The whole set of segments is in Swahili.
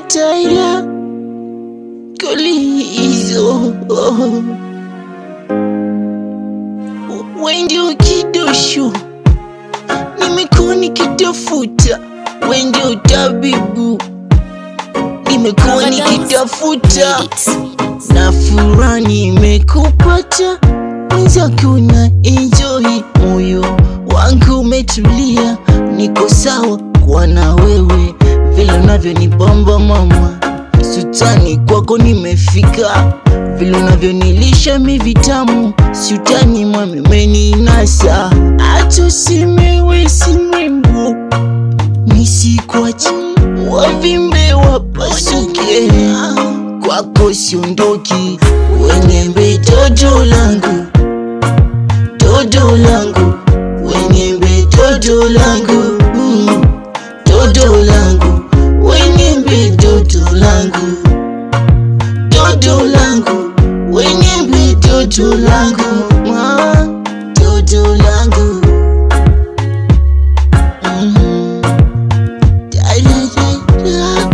Taira Kolizo Wendio kidosho Nimekuwa nikitafuta Wendio tabibu Nimekuwa nikitafuta na furaha nimekupata, mwenzako na enjoy, moyo wangu umetulia, niko sawa kuwa na wewe, vile unavyonibamba mama, sutani kwako nimefika, vile unavyonilisha mi vitamu, sutani mwami umeninasa, hata usimewe si mrembo, nisikwachi wavimbe wapasuke kwako siondoki, wenyembe toto langu, toto langu, wenyembe toto langu, mm, toto langu, wenyembe toto langu, toto langu, wenyembe toto langu, ah, toto langu. Mhm. Da, da, da, da.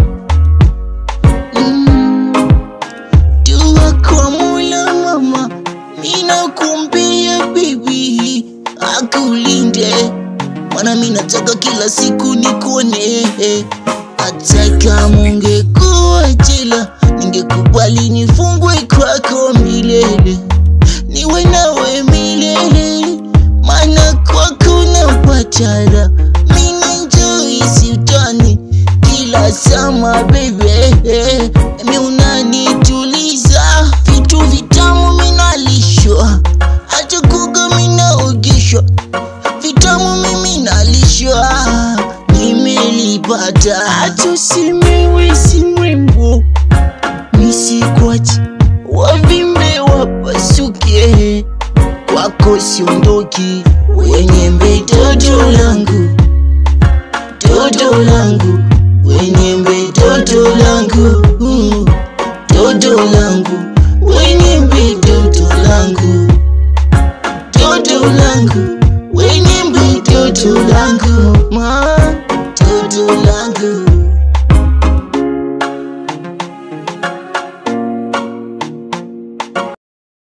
Mm. Dua kwa Mola mama, ninakumbia bibi akulinde, maana mimi nataka kila siku nikuone. Hata kama ungekuwa jela, ningekubali nifungwe kwako milele, niwe nawe milele, maana kwako napata raha. Mimi enjoy siutani kila sama baby, mi unanituliza, vitu vitamu minalishwa, hata kuga minaogeshwa, vitamu mimi nalishwa, nimelipata, hata usimewe si mrembo, nisikwachi wavimbe wapasuke, kwako siondoki, wenyembe toto langu toto langu wenyembe toto langu mm, toto langu wenyembe toto langu toto langu wenyembe toto langu ma toto langu